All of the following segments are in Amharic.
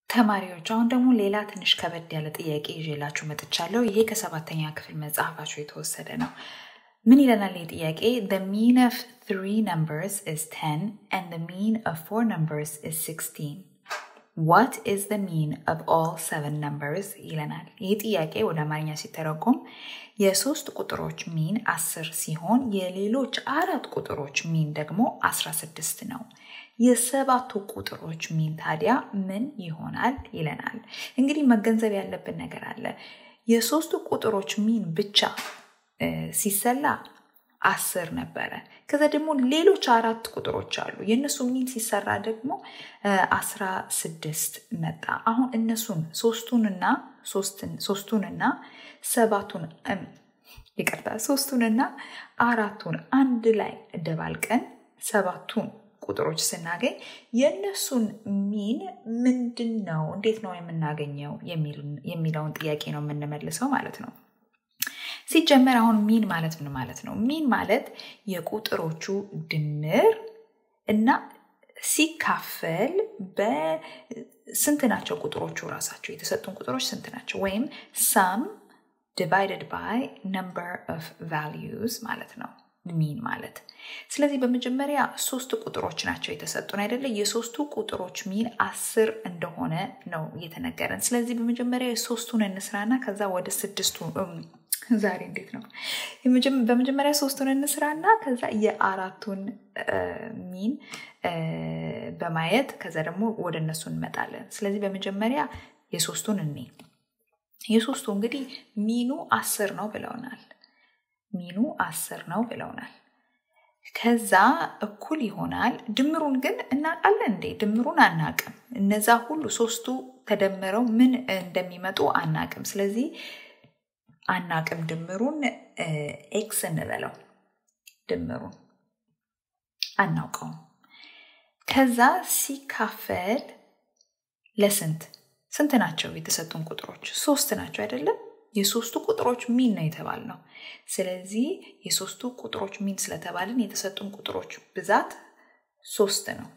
ተማሪዎች አሁን ደግሞ ሌላ ትንሽ ከበድ ያለ ጥያቄ ይዤላችሁ መጥቻለሁ። ይሄ ከሰባተኛ ክፍል መጽሐፋችሁ የተወሰደ ነው። ምን ይለናል ይህ ጥያቄ? The mean of three numbers is 10 and the mean of four numbers is 16. What is the mean of all seven numbers? ይለናል። ይህ ጥያቄ ወደ አማርኛ ሲተረጎም የሶስት ቁጥሮች ሚን 10 ሲሆን የሌሎች አራት ቁጥሮች ሚን ደግሞ 16 ነው። የሰባቱ ቁጥሮች ሚን ታዲያ ምን ይሆናል ይለናል። እንግዲህ መገንዘብ ያለብን ነገር አለ። የሶስቱ ቁጥሮች ሚን ብቻ ሲሰላ አስር ነበረ። ከዛ ደግሞ ሌሎች አራት ቁጥሮች አሉ። የእነሱ ሚን ሲሰራ ደግሞ አስራ ስድስት መጣ። አሁን እነሱን ሶስቱንና ሶስቱንና ሰባቱን ይቅርታ ሶስቱንና አራቱን አንድ ላይ ደባልቀን ሰባቱን ቁጥሮች ስናገኝ የእነሱን ሚን ምንድን ነው፣ እንዴት ነው የምናገኘው የሚለውን ጥያቄ ነው የምንመልሰው ማለት ነው። ሲጀመር አሁን ሚን ማለት ምን ማለት ነው? ሚን ማለት የቁጥሮቹ ድምር እና ሲካፈል በስንት ናቸው ቁጥሮቹ ራሳቸው የተሰጡን ቁጥሮች ስንት ናቸው? ወይም ሳም ዲቫይደድ ባይ ነምበር ኦፍ ቫሊዩስ ማለት ነው ሚን ማለት። ስለዚህ በመጀመሪያ ሶስት ቁጥሮች ናቸው የተሰጡን አይደለ? የሶስቱ ቁጥሮች ሚን አስር እንደሆነ ነው እየተነገረን። ስለዚህ በመጀመሪያ የሶስቱን እንስራና ከዛ ወደ ስድስቱ ዛሬ እንዴት ነው? በመጀመሪያ ሶስቱን እንስራና ከዛ የአራቱን ሚን በማየት ከዛ ደግሞ ወደ እነሱ እንመጣለን። ስለዚህ በመጀመሪያ የሶስቱን እኔ የሶስቱ እንግዲህ ሚኑ አስር ነው ብለውናል። ሚኑ አስር ነው ብለውናል። ከዛ እኩል ይሆናል። ድምሩን ግን እናውቃለን እንዴ? ድምሩን አናቅም። እነዛ ሁሉ ሶስቱ ተደምረው ምን እንደሚመጡ አናቅም። ስለዚህ አናቅም። ድምሩን ኤክስ እንበለው። ድምሩን አናውቀውም። ከዛ ሲካፈል ለስንት ስንት ናቸው የተሰጡን ቁጥሮች? ሶስት ናቸው አይደለም? የሶስቱ ቁጥሮች ሚን ነው የተባል ነው። ስለዚህ የሶስቱ ቁጥሮች ሚን ስለተባልን የተሰጡን ቁጥሮች ብዛት ሶስት ነው።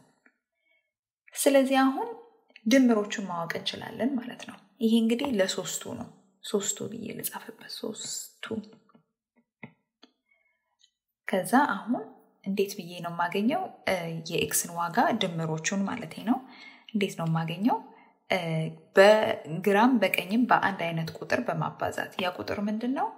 ስለዚህ አሁን ድምሮቹን ማወቅ እንችላለን ማለት ነው። ይሄ እንግዲህ ለሶስቱ ነው። ሶስቱ ብዬ ልጻፍበት። ሶስቱ ከዛ አሁን እንዴት ብዬ ነው የማገኘው የኤክስን ዋጋ ድምሮቹን ማለት ነው። እንዴት ነው የማገኘው? በግራም በቀኝም በአንድ አይነት ቁጥር በማባዛት ያ ቁጥር ምንድን ነው?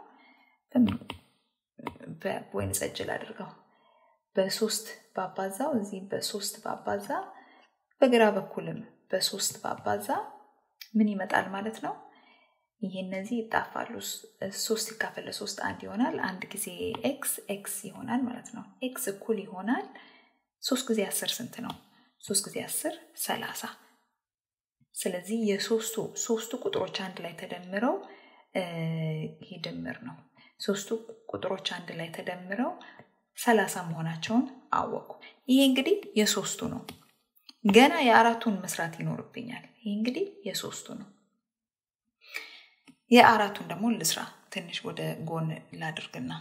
በወይን ጠጅ አድርገው በሶስት ባባዛው እዚህ በሶስት ባባዛ በግራ በኩልም በሶስት ባባዛ ምን ይመጣል ማለት ነው? ይሄ እነዚህ ይጣፋሉ። ሶስት ሲካፈል ለሶስት አንድ ይሆናል። አንድ ጊዜ ኤክስ ኤክስ ይሆናል ማለት ነው። ኤክስ እኩል ይሆናል ሶስት ጊዜ አስር ስንት ነው? ሶስት ጊዜ አስር ሰላሳ ስለዚህ የሶስቱ ሶስቱ ቁጥሮች አንድ ላይ ተደምረው ይሄ ድምር ነው። ሶስቱ ቁጥሮች አንድ ላይ ተደምረው ሰላሳ መሆናቸውን አወቁ። ይሄ እንግዲህ የሶስቱ ነው። ገና የአራቱን መስራት ይኖርብኛል። ይሄ እንግዲህ የሶስቱ ነው። የአራቱን ደግሞ ልስራ። ትንሽ ወደ ጎን ላድርግና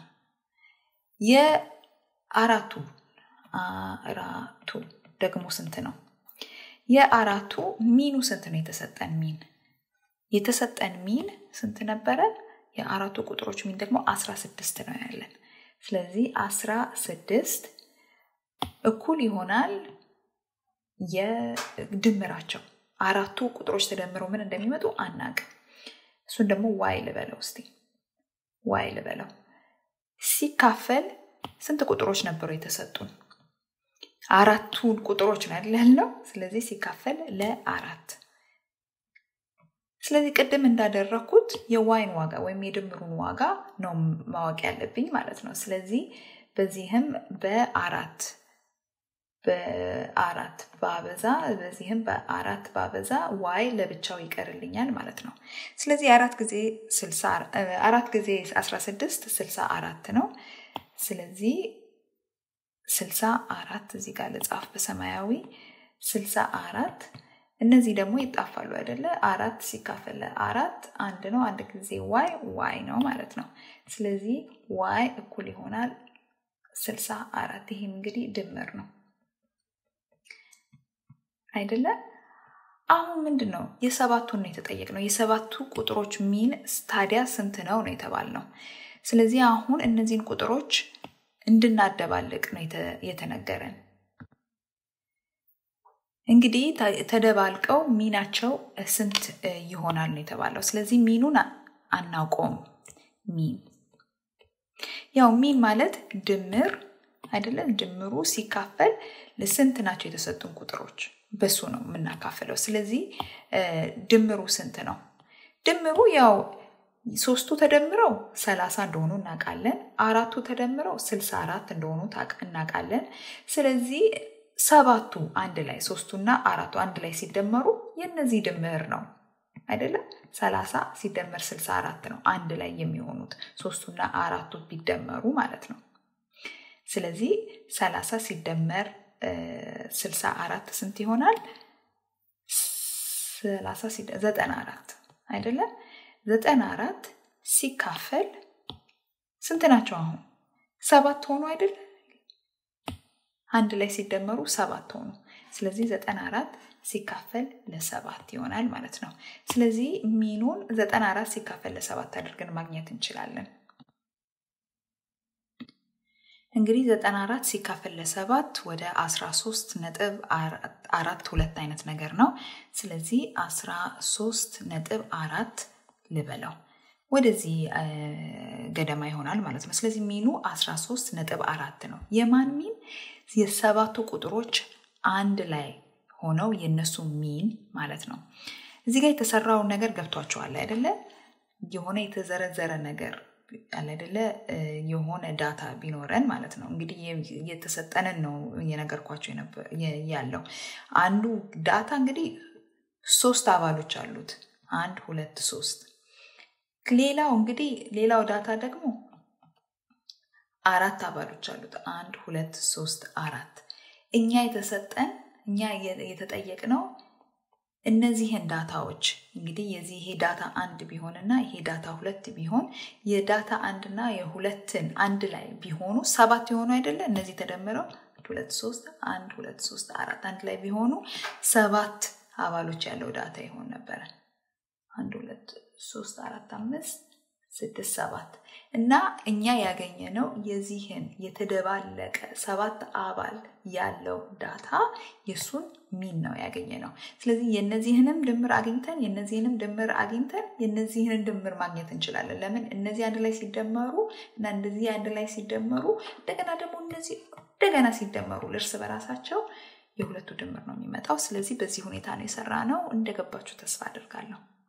የአራቱ አራቱ ደግሞ ስንት ነው? የአራቱ ሚኑ ስንት ነው? የተሰጠን ሚን የተሰጠን ሚን ስንት ነበረ? የአራቱ ቁጥሮች ሚን ደግሞ አስራ ስድስት ነው ያለን። ስለዚህ አስራ ስድስት እኩል ይሆናል የድምራቸው አራቱ ቁጥሮች ተደምረው ምን እንደሚመጡ አናቅም። እሱን ደግሞ ዋይ ልበለው እስቲ ዋይ ልበለው። ሲካፈል ስንት ቁጥሮች ነበሩ የተሰጡን? አራቱን ቁጥሮች ነው አይደል ያልነው። ስለዚህ ሲካፈል ለአራት ስለዚህ ቅድም እንዳደረግኩት የዋይን ዋጋ ወይም የድምሩን ዋጋ ነው ማወቅ ያለብኝ ማለት ነው። ስለዚህ በዚህም በአራት በአራት ባበዛ በዚህም በአራት ባበዛ ዋይ ለብቻው ይቀርልኛል ማለት ነው። ስለዚህ አራት ጊዜ አራት ጊዜ አስራ ስድስት ስልሳ አራት ነው። ስለዚህ ስልሳ አራት እዚህ ጋር ልጻፍ በሰማያዊ ስልሳ አራት እነዚህ ደግሞ ይጣፋሉ አይደለ? አራት ሲካፈል አራት አንድ ነው። አንድ ጊዜ ዋይ ዋይ ነው ማለት ነው። ስለዚህ ዋይ እኩል ይሆናል ስልሳ አራት ይህም እንግዲህ ድምር ነው አይደለ? አሁን ምንድን ነው የሰባቱን ነው የተጠየቅነው። የሰባቱ ቁጥሮች ሚን ታዲያ ስንት ነው ነው የተባልነው። ስለዚህ አሁን እነዚህን ቁጥሮች እንድናደባልቅ ነው የተነገረን። እንግዲህ ተደባልቀው ሚናቸው ስንት ይሆናል ነው የተባለው። ስለዚህ ሚኑን አናውቀውም። ሚን ያው ሚን ማለት ድምር አይደለም። ድምሩ ሲካፈል ለስንት ናቸው የተሰጡን ቁጥሮች በሱ ነው የምናካፍለው። ስለዚህ ድምሩ ስንት ነው? ድምሩ ያው ሶስቱ ተደምረው ሰላሳ እንደሆኑ እናውቃለን። አራቱ ተደምረው ስልሳ አራት እንደሆኑ እናውቃለን። ስለዚህ ሰባቱ አንድ ላይ ሶስቱና አራቱ አንድ ላይ ሲደመሩ የነዚህ ድምር ነው አይደለም። ሰላሳ ሲደመር ስልሳ አራት ነው አንድ ላይ የሚሆኑት ሶስቱና አራቱ ቢደመሩ ማለት ነው። ስለዚህ ሰላሳ ሲደመር ስልሳ አራት ስንት ይሆናል? ሰላሳ ዘጠና አራት አይደለም። ዘጠና አራት ሲካፈል ስንት ናቸው? አሁን ሰባት ሆኑ አይደለ? አንድ ላይ ሲደመሩ ሰባት ሆኑ። ስለዚህ ዘጠና አራት ሲካፈል ለሰባት ይሆናል ማለት ነው። ስለዚህ ሚኑን ዘጠና አራት ሲካፈል ለሰባት አድርገን ማግኘት እንችላለን። እንግዲህ ዘጠና አራት ሲካፈል ለሰባት ወደ አስራ ሶስት ነጥብ አራት ሁለት አይነት ነገር ነው። ስለዚህ አስራ ሶስት ነጥብ አራት ልበለው ወደዚህ ገደማ ይሆናል ማለት ነው። ስለዚህ ሚኑ 13 ነጥብ አራት ነው። የማን ሚን? የሰባቱ ቁጥሮች አንድ ላይ ሆነው የነሱ ሚን ማለት ነው። እዚህ ጋር የተሰራውን ነገር ገብቷቸዋል አይደለ? የሆነ የተዘረዘረ ነገር አለ አይደለ? የሆነ ዳታ ቢኖረን ማለት ነው። እንግዲህ የተሰጠንን ነው እየነገርኳቸው ያለው። አንዱ ዳታ እንግዲህ ሶስት አባሎች አሉት። አንድ ሁለት ሶስት ሌላው እንግዲህ ሌላው ዳታ ደግሞ አራት አባሎች አሉት። አንድ ሁለት ሶስት አራት። እኛ የተሰጠን እኛ የተጠየቅነው እነዚህን ዳታዎች እንግዲህ የዚህ ይሄ ዳታ አንድ ቢሆን እና ይሄ ዳታ ሁለት ቢሆን የዳታ አንድና የሁለትን አንድ ላይ ቢሆኑ ሰባት የሆኑ አይደለ? እነዚህ ተደምረው ሁለት ሶስት አንድ ሁለት ሶስት አራት አንድ ላይ ቢሆኑ ሰባት አባሎች ያለው ዳታ ይሆን ነበረ። አንድ ሁለት ሶስት አራት አምስት ስድስት ሰባት እና እኛ ያገኘነው የዚህን የተደባለቀ ሰባት አባል ያለው ዳታ የእሱን ሚን ነው ያገኘ ነው። ስለዚህ የነዚህንም ድምር አግኝተን የነዚህንም ድምር አግኝተን የነዚህን ድምር ማግኘት እንችላለን። ለምን እነዚህ አንድ ላይ ሲደመሩ እና እንደዚህ አንድ ላይ ሲደመሩ እንደገና ደግሞ እነዚህ እንደገና ሲደመሩ እርስ በራሳቸው የሁለቱ ድምር ነው የሚመጣው። ስለዚህ በዚህ ሁኔታ ነው የሰራ ነው። እንደገባችሁ ተስፋ አድርጋለሁ።